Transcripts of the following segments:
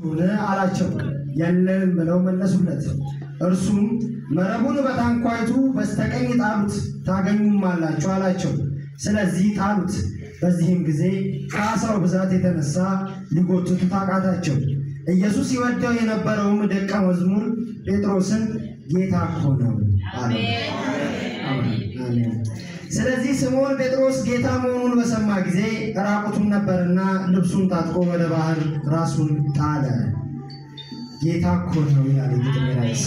ሆነ አላቸው። የለንም ብለው መለሱለት። እርሱም መረቡን በታንኳይቱ በስተቀኝ ጣሉት ታገኙማላችሁ አላቸው። ስለዚህ ጣሉት። በዚህም ጊዜ ከዓሣው ብዛት የተነሳ ሊጎትቱት አቃታቸው። ኢየሱስ ይወደው የነበረውም ደቀ መዝሙር ጴጥሮስን ጌታ እኮ ነው አለው። አሜን። ስለዚህ ስምዖን ጴጥሮስ ጌታ መሆኑን በሰማ ጊዜ ራቁቱን ነበርና ልብሱን ታጥቆ ወደ ባህር ራሱን ጣለ። ጌታ እኮ ነው ይላል የግጥሜ ርዕስ።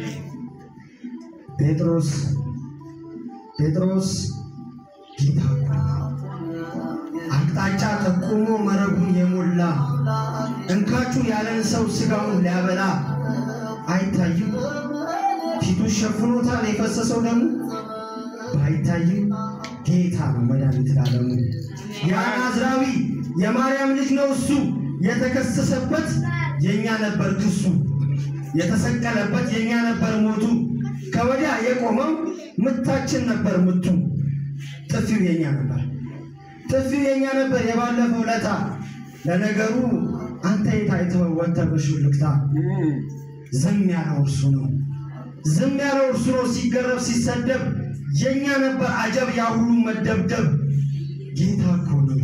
ጴጥሮስ ጴጥሮስ ጌታ እኮ ነው። አቅጣጫ ጠቁሞ መረቡን የሞላ እንካችሁ ያለን ሰው ስጋውን ሊያበላ አይታይም። ፊቱ ሸፍኖታል የፈሰሰው ደሙ ባይታይም ጌታ ነው መድኃኒት ላለሙ። ያ ናዝራዊ የማርያም ልጅ ነው እሱ። የተከሰሰበት የእኛ ነበር ክሱ፣ የተሰቀለበት የእኛ ነበር ሞቱ። ከወዲያ የቆመው ምታችን ነበር ምቱ። ጥፊው የእኛ ነበር ጥፊው የእኛ ነበር የባለፈው ለታ። ለነገሩ አንተ የታይተው ወጥተህ በሹልክታ ዝም ያለው እርሱ ነው ዝም ያለው እርሱ ነው። ሲገረፍ ሲሰደብ የእኛ ነበር አጀብ ያ ሁሉ መደብደብ። ጌታ እኮ ነው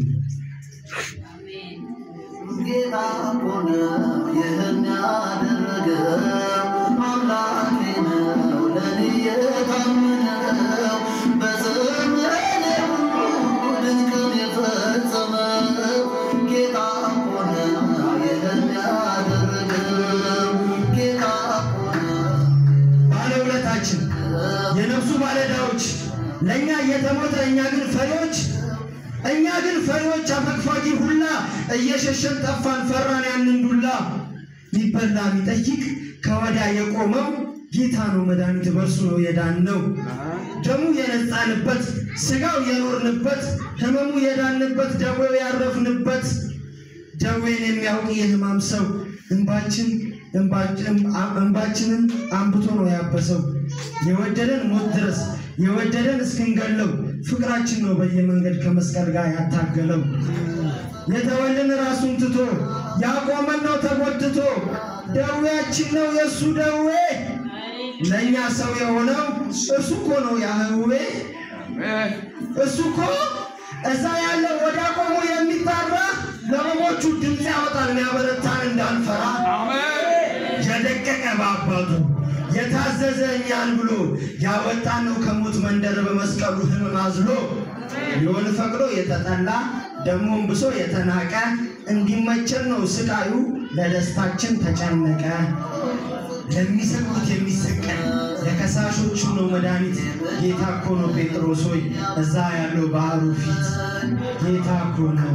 ጌታ እኮ ነው ይህን ያደረገው አምላኬ ነው ለኔ የታመነው በዘመኔ ሁሉ ድንቅን የፈጸመው ጌታ እኮ ነው ይህን ያደረገው ጌታ እኮ ነው ባለውለታችን የነፍሱ ባለዕዳዎች ለእኛ እየተሞተ እኛ ግን ፈሪዎች እኛ ግን ፈሪዎች አፈግፋጊ ሁላ እየሸሸን ጠፋን ፈራን ያንን ዱላ ሊበላ የሚጠይቅ ከወዲያ የቆመው ጌታ ነው መድኃኒት በእርሱ ነው የዳነው ደሙ የነጻንበት ስጋው የኖርንበት ህመሙ የዳንበት ደዌው ያረፍንበት ደዌን የሚያውቅ የህማም ሰው እንባችን እንባችንን አንብቶ ነው ያበሰው። የወደደን ሞት ድረስ የወደደን እስክንገለው ፍቅራችን ነው በየመንገድ ከመስቀል ጋር ያታገለው። የተወልን ራሱን ትቶ ያቆመን ነው ተጎትቶ ደዌያችን ነው የእሱ ደዌ ለእኛ ሰው የሆነው እርሱ እኮ ነው ያህዌ እሱ እኮ እዛ ያለ ወደ ቆሞ የሚጣራ ለመሞቹ ድምፅ ያወጣል የሚያበረታን እንዳንፈራ የደቀቀ በአባቱ የታዘዘ እኛን ብሎ ያወጣን ነው ከሞት መንደር በመስቀሉ ህመም አዝሎ ሊሆን ፈቅዶ የተጠላ ደሞም ብሶ የተናቀ እንዲመቸን ነው ስቃዩ ለደስታችን ተጨነቀ። ለሚሰቅሉት የሚሰቀል ለከሳሾቹ ነው መድኃኒት። ጌታ እኮ ነው ጴጥሮስ ሆይ እዛ ያለው ባህሩ ፊት ጌታ እኮ ነው።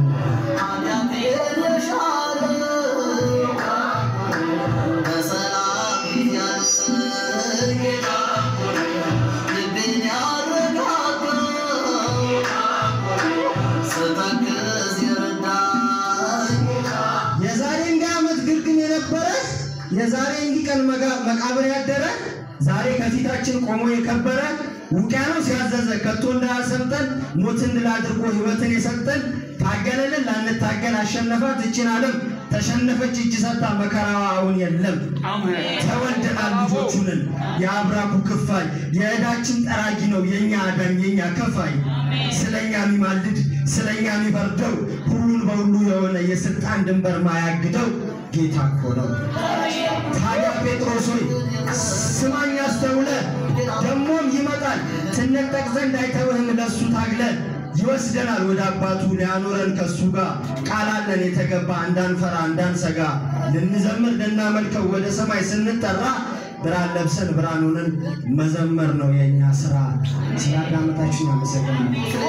የዛሬ እንዲህ ዓመት ግርግም የነበረ የዛሬ እንዲህ ቀን መጋ- መቃብር ያደረ ዛሬ ከፊታችን ቆሞ የከበረ ውቅያኖስ ያዘዘ ከቶ እንዳያሰምጠን ሞትን ድል አድርጎ ሕይወትን የሰጠን ታገለልን ላንታገል አሸነፋት እችን ዓለም ተሸነፈች እጅ ሰጣ መከራዋ አሁን የለም ተወልደናል ልጆቹንን የአብራኩ ክፋይ የዕዳችን ጠራጊ ነው የእኛ አዳኝ የእኛ ከፋይ ስለኛ የሚማልድ ስለኛ የሚፈርደው ሁሉን በሁሉ የሆነ የስልጣን ድንበር ማያግደው ጌታ እኮ ነው። ታዲያ ጴጥሮስ ሆይ ስማኝ አስተውለ ደሞም ይመጣል ትነጠቅ ዘንድ አይተውህም ለሱ ታግለ ይወስደናል ወደ አባቱ ሊያኖረን ከሱ ጋር ቃል አለን የተገባ እንዳንፈራ እንዳንሰጋ ልንዘምር ልናመልከው ወደ ሰማይ ስንጠራ ብርሃን ለብሰን ብርሃን ሆነን መዘመር ነው የእኛ ስራ። ስላዳመጣችሁ ያመሰግናል።